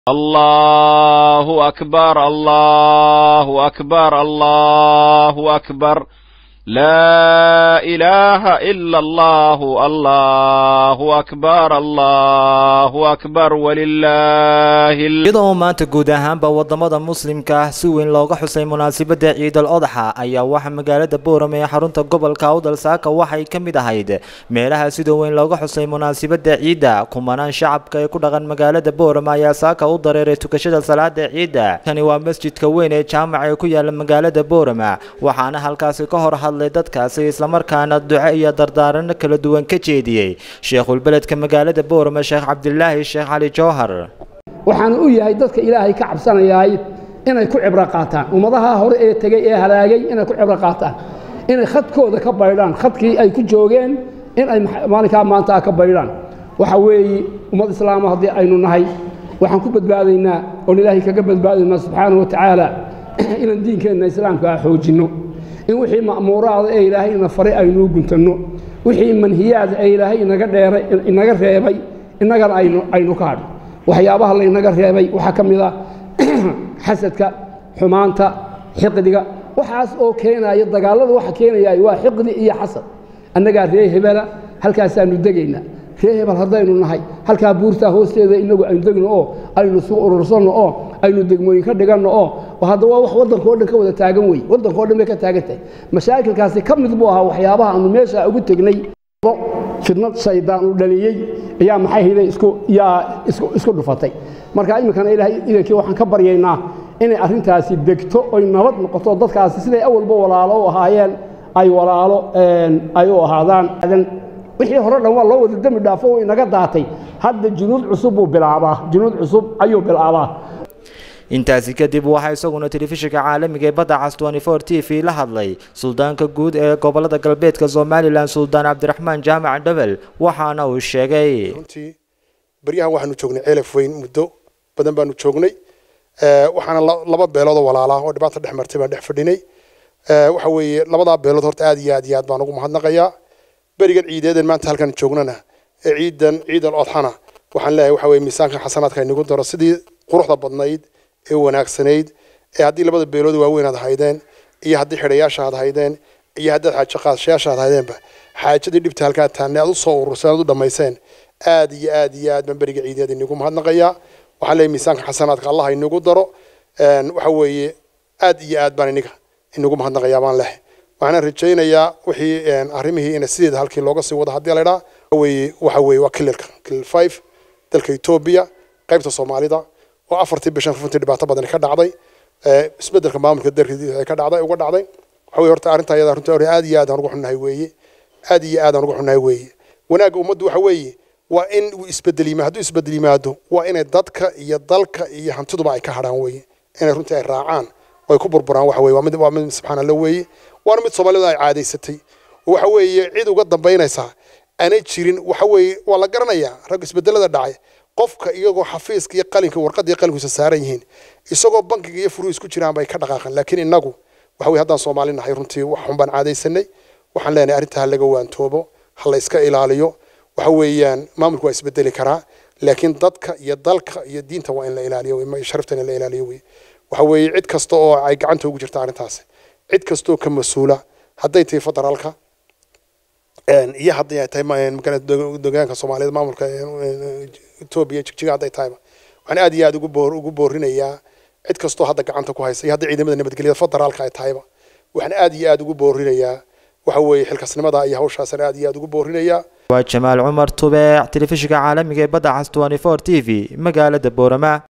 الله أكبر الله أكبر الله أكبر لا إله إلا الله الله أكبر الله أكبر ولله iyadoo maanta guud ahaanba wadamada muslimka ah si weyn looga xusay munaasabada ciidal odaxa ayaa waxaa magaalada booram ee xarunta gobolka awdal saaka waxay ka mid ahayd meelaha sida weyn looga xusay munaasabada ciidda kumanaan shacabka ee ku dhaqan magaalada booram ayaa saaka u dareeray tukashada salaada ciidda kani waa masjidka weyn ee jaamaca ee ku yaala magaalada booram waxaana halkaasi ka hor hadlay dadkaasi islamarkaana duco iyo dardaarano kala duwan ka jeediyey sheekhulbeledka magaalada booram sheekh cabdilaahi sheekh cali jowhar waxaana u yahay dadka ilaahay ka cabsanayaay inay ku cibro qaataan ummadaha hore ee tegey ee halaagay inay ku cibro qaataan inay khadkooda ka baydhaan khadkii ay ku joogeen in ay maalinkaa maanta ka baydhaan waxa weeye ummad islaama haddii aynu nahay waxaan ku badbaadaynaa oon ilaahay kaga badbaadaynaa subxaana wa tacaala inaan diinkeenna islaamka ah xoojinno in wixii ma'muuraada ee ilaahay ina faray aynuu guntanno wixii manhiyaada ee ilaahay inaga dheeray inaga reebay innagana aynu aynu ka hadho waxyaabaha laynaga reebay waxaa ka mid ah xasadka xumaanta xiqdiga waxaas oo keenaya dagaallada waxa keenaya waa xiqdi iyo xasad annagaa ree hebela halkaasaanu degaynaa ree hebel haddaynu nahay halkaa buurtaa hoosteeda inagu aynu degno oo aynu isu urursanno oo aynu degmooyin ka dhiganno oo hadda waa wax waddankao dhan ka wada taagan wey waddankao dhan bay ka taagan tahay mashaakilkaasi ka mid buu ahaa waxyaabaha aanu meesha ugu tegnay fidnad shaydaan uu dhaliyey ayaa maxay hayday isku yaa isku isku dhufatay marka iminkana ilaahay idankii waxaan ka baryaynaa inay arrintaasi degto oy nabad noqoto dadkaasi siday awalba walaalo u ahaayeen ay walaalo ay u ahaadaan wixii hore dhan waa loo wada dembi dhaafo uu inaga daatay hadda junuud cusub buu bilaabaa junuud cusub ayuu bilaabaa intaasi kadib waxaa isaguna telefishinka caalamiga ee badda cas t v la hadlay suldaanka guud ee gobolada galbeedka somalilan suldaan cabdiraxmaan jaamac dhebel waxaana uu sheegay runtii baryahan waxaanu joognay ceelaf weyn muddo badan baanu joognay waxaana laba beeloodoo walaalaa oo dhibaata dhex martay baan dhex fadhinay waxa weeye labadaa beelood horta aad iyo aad iyo aad baan ugu mahadnaqayaa berigan ciideedan maanta halkan joognana ee ciidan ciidal odxana waxaan leeyahay waxa weye miisaanka xasanaadka inagu daro sidii quruxda badnayd ee wanaagsanayd ee haddii labada beelood waaweyn aad haydeen iyo haddii xidhayaasha aad haydeen iyo haddaad xaajo qaadashayaasha aad haydeenba xaajadii dhibta halkaa taanne aad u soo ururseen aad u dhammayseen aad iyo aad iyo aad baan beriga ciideed inagu mahadnaqayaa waxaan leeyahay miisaanka xasanaadka allah inagu daro waxa weeye aad iyo aad baan iniga inagu mahadnaqayaa baan leh waxaana rajaynayaa wixii arrimihii ina sideeda halkii looga sii wado haddii la idhaa weye waxa weeye waa kililka kilil five dalka etoobiya qaybta soomaalida oo afartii bishan runtii dhibaato badan ka dhacday isbedelka maamulka dalka ka dhacday uga dhacday waxa weye horta arrinta iyada runtii aad iyo aad aan ugu xunnahay weeye aad iyo aad aan ugu xunnahay weeye wanaagga ummaddu waxa weeye waa in uu isbedel yimaado hadduu isbedel yimaado waa inay dadka iyo dalka iyo hantiduba ay ka hadhaan weeye inay runtii ay raacaan oo ay ku burburaan waxa weye waa mid waa mid subxaana allah weeye waana mid soomaalida ay caadaysatay oo waxa weeye cid uga dambaynaysaa aanay jirin waxa weeye waa la garanayaa rag isbedelada dhacay qofka iyagoo xafiiska iyo qalinka warqadda iyo qalinkiisa saaran yihiin isagoo bankiga iyo furuhu isku jiraan bay ka dhaqaaqan laakiin innagu waxa weye haddaan soomaali nahay runtii wax xun baan caadaysanay waxaan leenahay arrintaa ha laga waantoobo ha la iska ilaaliyo waxa weeyaan maamulku waa isbedeli karaa laakiin dadka iyo dalka iyo diinta waa in la ilaaliyo sharafta in la ilaaliyo wey waxa weeye cid kasta oo ay gacanta ugu jirta arrintaasi cid kastoo ka mas-uula hadday tahay federaalka iyo haddii ay tahay deegaanka soomaaliyed maamulka etoobiya jigjiga hadday tahayba waxaan aad iyo aad ugu boor ugu boorinayaa cid kastoo hadda gacanta ku haysa iyo haddii ciidamada nabadgelyada federaalka ay tahayba waxaan aad iyo aad ugu boorinayaa waxa weeye xilkasnimada iyo hawshaasaan aad iyo aad ugu boorinayaa waa jamaal cumar tubeec telefishinka caalamiga ee badda cas t v magaalada boorama